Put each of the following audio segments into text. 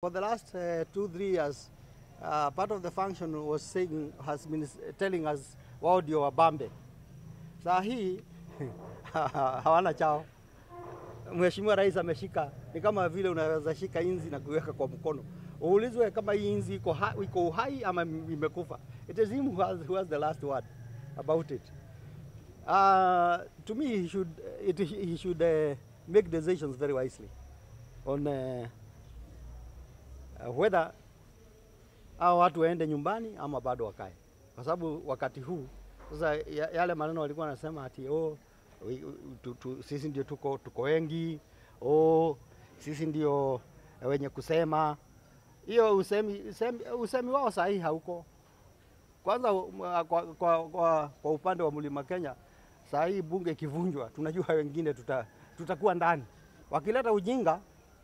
For the last uh, two, three years, uh, part of the function was saying, has been telling us wao ndio wabambe. Saa hii hawana chao. Mheshimiwa Rais ameshika, ni kama vile unaweza shika inzi na kuweka kwa mkono, uulizwe kama hii inzi iko, ha, iko uhai ama imekufa. It is him who has, who has the last word about it. Uh, to me, he should, it, he should uh, make decisions very wisely on uh, uh, whether hao watu waende nyumbani ama bado wakae, kwa sababu wakati huu sasa ya- yale maneno walikuwa wanasema ati oh, wi- tu, tu, sisi ndio tuko, tuko wengi oh, sisi ndio wenye kusema hiyo usemi, usemi, usemi wao sahihi hauko. Kwanza um, kwa, kwa, kwa, kwa upande wa mlima Kenya saa hii bunge ikivunjwa, tunajua wengine tuta, tutakuwa ndani. Wakileta ujinga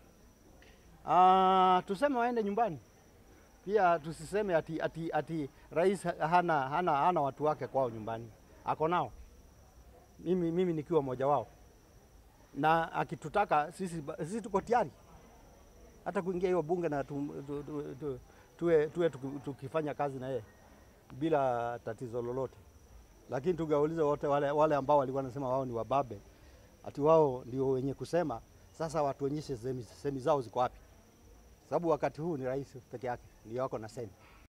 uh, tuseme waende nyumbani. Pia tusiseme ati, ati, ati rais hana, hana, hana watu wake kwao nyumbani, ako nao. Mimi, mimi nikiwa mmoja wao, na akitutaka sisi, sisi tuko tayari hata kuingia hiyo bunge na tu, tu, tu, tu, tuwe, tuwe tuki- tukifanya kazi na yeye bila tatizo lolote, lakini tungeuliza wote wale, wale ambao walikuwa wanasema wao ni wababe, ati wao ndio wenye kusema. Sasa watuonyeshe semi, semi zao ziko wapi, sababu wakati huu ni rais peke yake ndio wako na semi.